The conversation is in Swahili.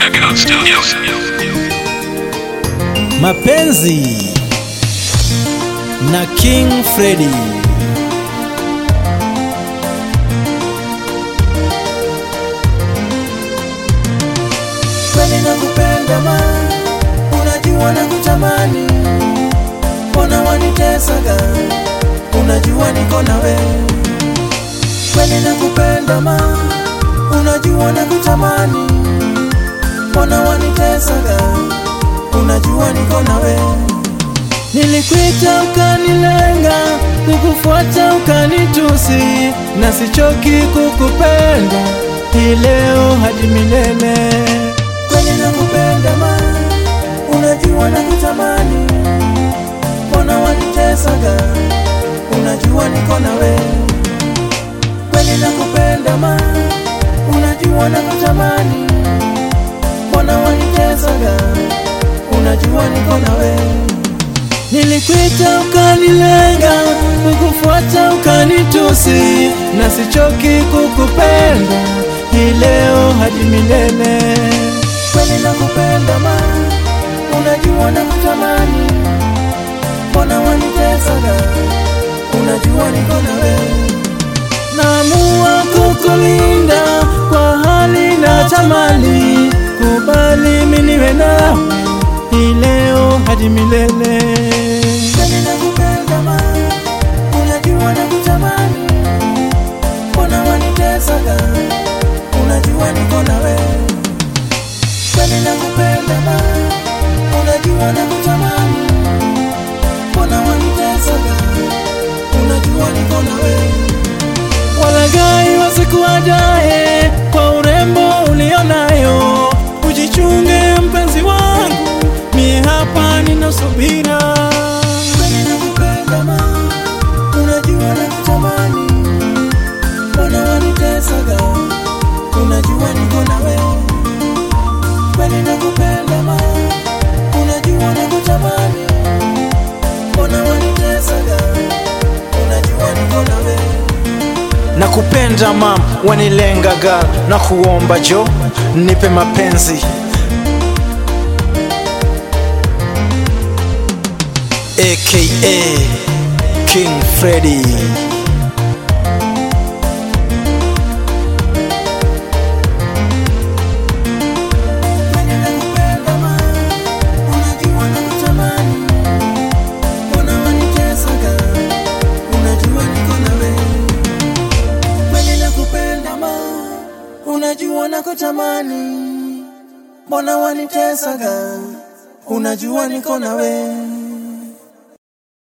Echo Studios. Mapenzi na King Freddy. kweli nakupenda ma unajua na kutamani mbona wanitesaga unajua niko nawe kweli nakupenda ma unajua na kutamani mbona wanitesaga unajua niko nawe Nilikwita ukanilenga, kukufuata ukanitusi, na sichoki kukupenda hii leo hadi milele. Kweli nakupenda ma, unajua nakutamani, mbona wanitesaga, unajua niko nawe. Kweli nakupenda ma, unajua nakutamani, mbona wanitesaga, unajua niko nawe. Nilikwita ukanilenga, kukufuata ukanitusi, na sichoki kukupenda hii leo hadi milele. Kweli nakupenda ma, unajua nakutamani, mbona wanitesaga, unajua niko nawe. Naamua kukulinda kwa hali na tamali, kubali mimi niwe nawe hii leo hadi milele. Kweli nakupenda ma, unajua nakutamani, mbona wanitesaga, unajua niko nawe. Kweli nakupenda ma, unajua nakutamani, mbona wanitesaga, unajua niko nawe. Walaghai wasikuadae kwa urembo ulionayo, ujichunge mpenzi wangu, mie hapa nina subira. Kweli nakupenda ma, unajua nakutamani, mbona wanitesaga, unajua niko nawe. Kweli nakupenda ma, unajua nakutamani, mbona wanitesaga, unajua niko nawe. Nakupenda mam, wanilenga gal, na kuomba jo, nipe mapenzi aka King Freddy. Kweli nakupenda ma, unajua nakutamani, mbona wanitesaga, unajua niko nawe. Kweli nakupenda ma, unajua nakutamani, mbona wanitesaga, unajua niko nawe.